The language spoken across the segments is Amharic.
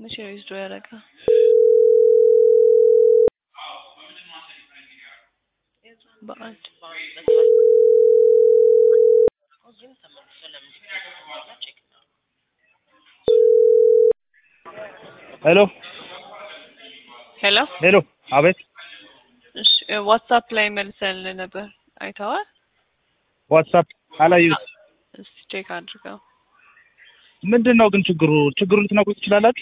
መቼ ነው ዊዝድሮ ያደረገው? በአንድ ሄሎ ሄሎ ሄሎ፣ አቤት። እሺ ዋትሳፕ ላይ መልሰልህ ነበር አይተዋል? ዋትሳፕ አላየሁት። እስቲ ቼክ አድርገው። ምንድን ነው ግን ችግሩ? ችግሩ ልትነግሩ ትችላላችሁ?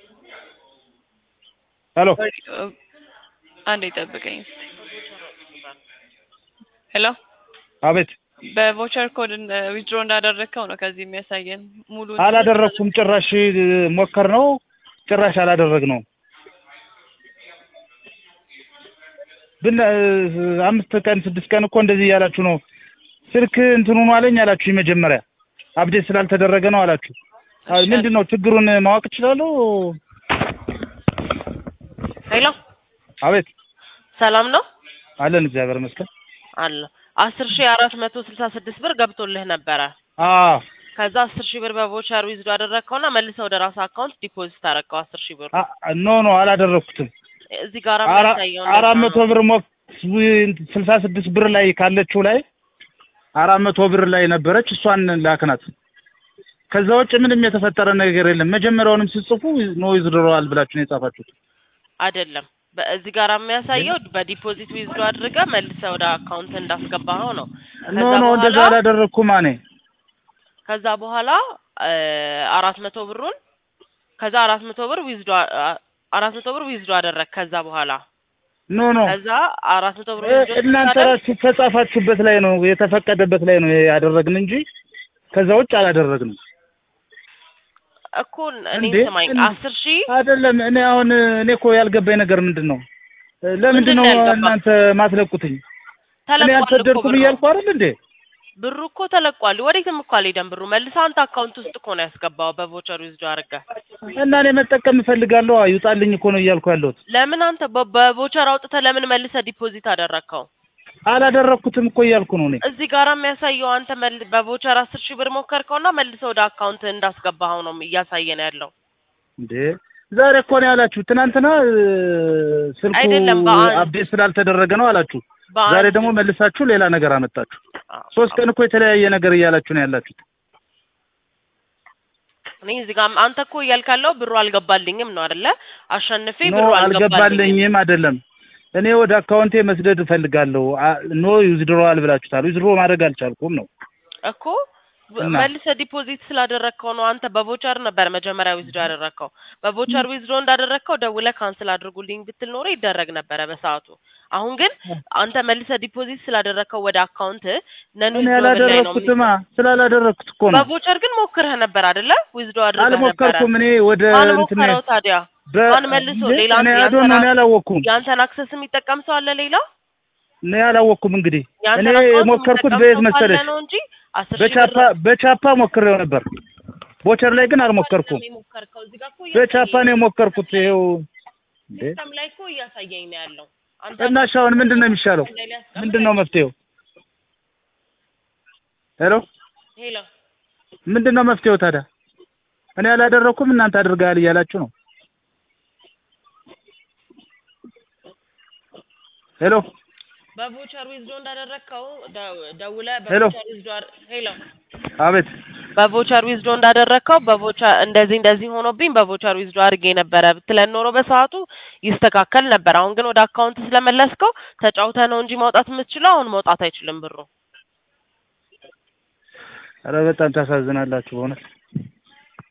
ሄሎ አንዴ ጠብቀኝ እስቲ። ሄሎ አቤት። በቮቸር ኮድ ዊዝድሮ እንዳደረግከው ነው ከዚህ የሚያሳየን ሙሉ አላደረግኩም። ጭራሽ ሞከር ነው ጭራሽ አላደረግ ነው ብን አምስት ቀን ስድስት ቀን እኮ እንደዚህ እያላችሁ ነው። ስልክ እንትኑ ነው አለኝ አላችሁ። መጀመሪያ አፕዴት ስላልተደረገ ነው አላችሁ። ምንድን ነው ችግሩን ማወቅ እችላለሁ? ሄሎ አቤት ሰላም ነው አለን። እግዚአብሔር ይመስገን አለ አስር ሺህ አራት መቶ ስልሳ ስድስት ብር ገብቶልህ ነበረ። አዎ ከዛ አስር ሺህ ብር በቮቸር ዊዝዶ አደረግከውና መልሰህ ወደ ራስህ አካውንት ዲፖዚት አደረግከው አስር ሺህ ብር አ- ኖ ኖ አላደረግኩትም። እዚህ ጋር አራ- የሚያሳየው አራት መቶ ብር ሞ ስልሳ ስድስት ብር ላይ ካለችው ላይ አራት መቶ ብር ላይ ነበረች። እሷን ላክናት። ከዛ ውጭ ምንም የተፈጠረ ነገር የለም። መጀመሪያውንም ስጽፉ ኖ ይዝድረዋል ብላችሁ ነው የጻፋችሁት። አይደለም በዚህ ጋር የሚያሳየው በዲፖዚት ዊዝዶ አድርገህ መልሰህ ወደ አካውንት እንዳስገባኸው ነው። ኖ ከዛ ኖ እንደዛ በኋላ አላደረግኩም እኔ። ከዛ በኋላ አራት መቶ ብሩን ከዛ አራት መቶ ብር ዊዝዶ አራት መቶ ብር ዊዝዶ አደረግ ከዛ በኋላ ኖ ኖ ከዛ አራት መቶ ብር እ- ዊዝዶ እናንተ ስታደርግ ራችሁ ከጻፋችሁበት ላይ ነው የተፈቀደበት ላይ ነው ያደረግን እንጂ ከዛ ውጭ አላደረግንም። እኮ እኔ እንዴ? ስማኝ እንዴ? አስር ሺህ አይደለም እኔ አሁን እኔ እኮ ያልገባኝ ነገር ምንድን ነው? ለምንድን ምንድን ነው ነው ያልገባ? እናንተ ማትለቁትኝ? እኔ ተለቋል እኮ አልሰደድኩም ብሩ እያልኩ አይደል እንዴ? ብሩ እኮ ተለቋል። ወዴትም እኮ አልሄደም ብሩ መልሰህ አንተ አካውንት ውስጥ እኮ ነው ያስገባው በቮቸር ዊዝዶ አድርገህ። እና እኔ መጠቀም እፈልጋለሁ ይውጣልኝ እኮ ነው እያልኩ ያለሁት። ለምን አንተ በ- በቮቸር አውጥተህ ለምን መልሰህ ዲፖዚት አደረግከው? አላደረግኩትም እኮ እያልኩ ነው እኔ። እዚህ ጋር የሚያሳየው አንተ መል በቮቸር አስር ሺህ ብር ሞከርከውና መልሰህ ወደ አካውንት እንዳስገባኸው ነው እያሳየን ያለው። እንዴ ዛሬ እኮ ነው ያላችሁ። ትናንትና እ፣ ስልኩ አይደለም፣ በአንድ- አፕዴት ስላልተደረገ ነው አላችሁ። በአንድ- ዛሬ ደግሞ መልሳችሁ ሌላ ነገር አመጣችሁ። አዎ። ሶስት ቀን እኮ የተለያየ ነገር እያላችሁ ነው ያላችሁት። እኔ እዚህ ጋር አንተ እኮ እያልክ ያለው ብሩ አልገባልኝም ነው አይደለ? አሸንፌ ኖ ብሩ አልገባልኝም አልገባልኝም አይደለም። እኔ ወደ አካውንቴ መስደድ እፈልጋለሁ። አ- ኖ ዊዝድሮዋል ብላችሁታል። ዊዝድሮ ማድረግ አልቻልኩም ነው። እኮ በ- እና? መልሰህ ዲፖዚት ስላደረግከው ነው። አንተ በቮቸር ነበር መጀመሪያ ዊዝዶ ያደረግከው። በቮቸር ዊዝዶ እንዳደረግከው ደውለህ ካንስል አድርጉልኝ ብትል ኖሮ ይደረግ ነበረ በሰዓቱ። አሁን ግን አንተ መልሰህ ዲፖዚት ስላደረግከው ወደ አካውንት ነን እኔ ዊዝዶ ላይ ነው ያላደረግኩትማ ስላላደረግኩት እኮ ነው። በቮቸር ግን ሞክረህ ነበር አይደለ? ዊዝዶ አድርገህ ነበረ። አልሞከርኩም። እኔ ወደ ማን እንትን ሞከረው ታዲያ? በ- ማን መልሶ እንዴ? ሌላ እኔ ያንተን አዶን ነው እኔ አላወቅኩም። ያንተን አክሰስ የሚጠቀም ሰው አለ ሌላ? እኔ አላወቅኩም። እንግዲህ እኔ ያንተን አካውንት የሞከርኩት የሚጠቀም በየት ሰው ካለ መሰለሽ? ነው እንጂ አስር ሺህ ብር በቻፓ በቻፓ ሞክሬው ነበር። ቦቸር ላይ ግን አልሞከርኩም። የሞከርከው እዚህ ጋር እኮ በቻፓ ነው የሞከርኩት። ይኸው እንዴ ሲስተም ላይ እኮ እያሳየኝ ነው ያለው። አንተ እና እሺ አሁን ምንድን ነው የሚሻለው? ላይ ሊያስቀምጥ ምንድን ነው መፍትሄው? ሄሎ ሄሎ ምንድን ነው መፍትሄው ታዲያ? እኔ ያላደረኩም እናንተ አድርገሃል እያላችሁ ነው። ሄሎ በቮቸር ዊዝዶ እንዳደረግከው ደ- ደውለህ ሄሎ። በቮቸር ዊዝዶ አር- ሄሎ አቤት በቮቸር ዊዝዶ እንዳደረግከው በቮቸር እንደዚህ እንደዚህ ሆኖብኝ በቮቸር ዊዝዶ አድርጌ ነበረ ብትለን ኖሮ በሰዓቱ ይስተካከል ነበር። አሁን ግን ወደ አካውንት ስለመለስከው ተጫውተህ ነው እንጂ ማውጣት የምትችለው አሁን መውጣት አይችልም ብሩ። ኧረ በጣም ታሳዝናላችሁ በእውነት